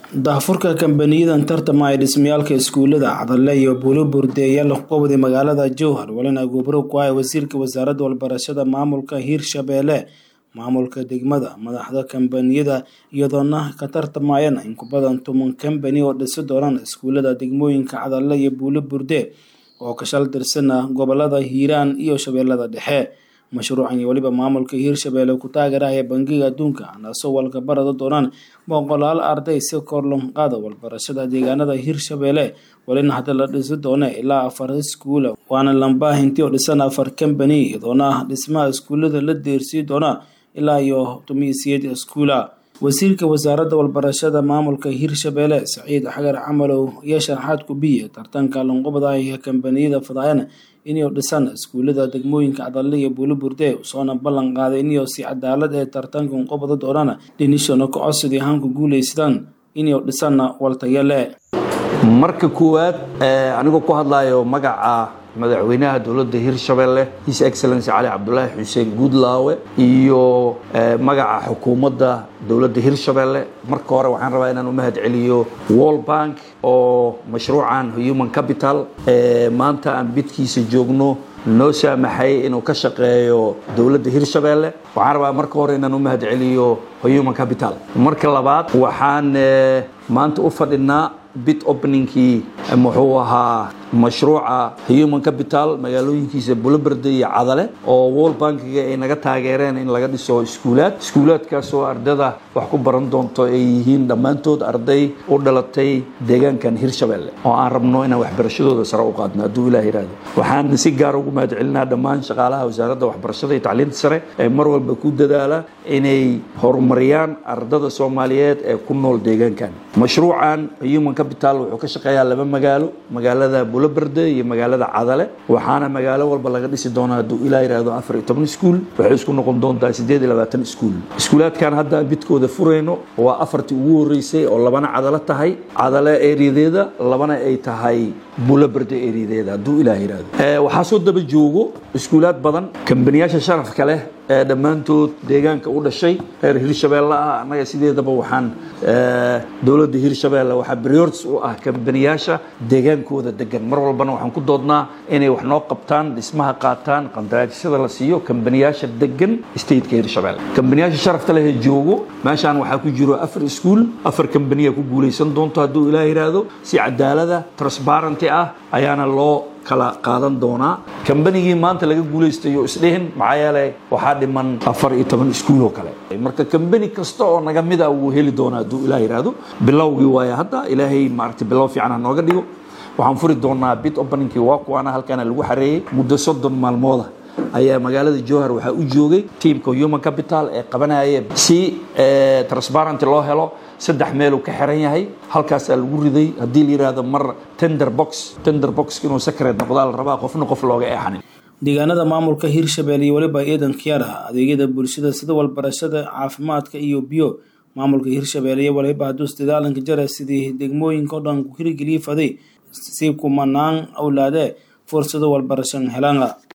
daahfurka kambaniyadan tartama ee dhismayaalka iskuulada cadale iyo buulo burdeeyaal qobdi magaalada jowhar walina gubro ku ah wasiirka wasaaradda walbarashada maamulka hiirshabeelle maamulka degmada madaxda kambaniyada iyadoona ka tartamayana in ku badan toban kambani oo dhisi doonaan iskuulada degmooyinka cadale iyo buulo burde oo ka shal tirsana gobolada hiiraan iyo shabeellada dhexe mashruucan iyo weliba maamulka hiirshabeelle ku taageerahaya bangiga adduunka naasoo walka barada doonaan boqolaal arday si kor loo qaada walbarashada deegaanada hiirshabeelle walina hadda la dhisi doona ilaa afar iskuula waana lambaahintii oo dhisan afar kambani iyadoona dhismaha iskuulada la deersii doona ilaa iyo tumiisiyeed iskuula wasiirka wasaaradda walbarashada maamulka hiirshabeelle saciid xagar camalow iyo sharaxaad kubiye tartanka lanqubada iyo kambaniyada fadaayana inay dhisaan iskuulada degmooyinka cadale iyo buulo burde soona ballan qaaday inay si cadaalad ee tartanka unqubada doonana dhinishana ka codsidii ahaanku guulaystaan inay dhisaan waltayale marka koowaad anigoo ku hadlayo magaca madaxweynaha dowladda hiirshabeelle his excellency cali cabdulaahi xuseen guudlaawe iyo magaca xukuumadda dowladda hiirshabeelle marka hore waxaan rabaa inaan u mahad celiyo wall bank oo mashruucan human capital maanta aan bidkiisa joogno noo saamaxay inuu ka shaqeeyo dowladda hiirshabeelle waxaan rabaa marka hore inaan u mahad celiyo human capital marka labaad waxaan maanta u fadhinaa bit openingkii muxuu ahaa mashruuca human capital magaalooyinkiisa buloberde iyo cadale oo wall bankiga ay naga taageereen in laga dhiso iskuulaad iskuulaadkaasoo ardada wax ku baran doonto ay yihiin dhammaantood arday u dhalatay deegaankan hiirshabeelle oo aan rabno inaan waxbarashadooda sare u qaadno hadduu ilah yihahdo waxaan si gaar ugu mahad celinaa dhammaan shaqaalaha wasaaradda waxbarashada iyo tacliinta sare ee mar walba ku dadaala inay horumariyaan ardada soomaaliyeed ee ku nool deegaankan mashruucan human capital wuxuu ka shaqeeyaa laba magaalo magaalada buloberde iyo magaalada cadale waxaana magaalo walba laga dhisi doonaa hadduu ilaa yihahdo afar iyo toban iskuul waxay isku noqon doontaa siddeed iyo labaatan iskuul iskuulaadkan hadda bidkooda furayno waa afartii ugu horreysay oo labana cadalo tahay cadale eeriyadeeda labana ay tahay buloberde eeriyadeeda hadduu ilaah yihahdo waxaa soo daba joogo iskuulaad badan kambaniyaasha sharafka leh ee dhammaantood deegaanka u dhashay reer hiirshabeelle ah annaga sideedaba waxaan dowladda hiirshabeelle waxaa briorts u ah kambaniyaasha deegaankooda degan mar walbana waxaan ku doodnaa inay wax noo qabtaan dhismaha qaataan qandaraasyada la siiyo kambaniyaasha degan stateka hiirshabeelle kambaniyaasha sharafta leh ee joogo meeshaan waxaa ku jiro afar iskuul afar kambaniya ku guulaysan doonto hadduu ilaah yidhaahdo si cadaalada transparenty ah ayaana loo kala qaadan doonaa kambanigii maanta laga guulaystayo isdhihin maxaa yeelay waxaa dhiman afar iyo toban iskuul oo kale marka kambani kasta oo naga mid a wuu heli doonaa hadduu ilaah yidhaahdo bilowgii waaya hadda ilaahay maaragtay bilow fiican ha nooga dhigo waxaan furi doonaa bit openingkii waa kuwaana halkaana lagu xareeyey muddo soddon maalmooda ayaa magaalada jowhar waxaa u joogay tiamka human capital ee qabanaya si transparenty loo helo saddex meeluu ka xiran yahay halkaasaa lagu riday haddii la yidhaahdo mar tender box tender box inuu secret noqdaa la rabaa qofna qof looga eexanin deegaanada maamulka hiirshabeelle iyo weliba ciidan kiyaara adeegyada bulshada sida walbarashada caafimaadka iyo biyo maamulka hiirshabeelle iyo waliba haduus dadaalanka jara sidii degmooyinka o dhan ku hirgeliyey faday si kumanaan awlaade fursado walbarashan helana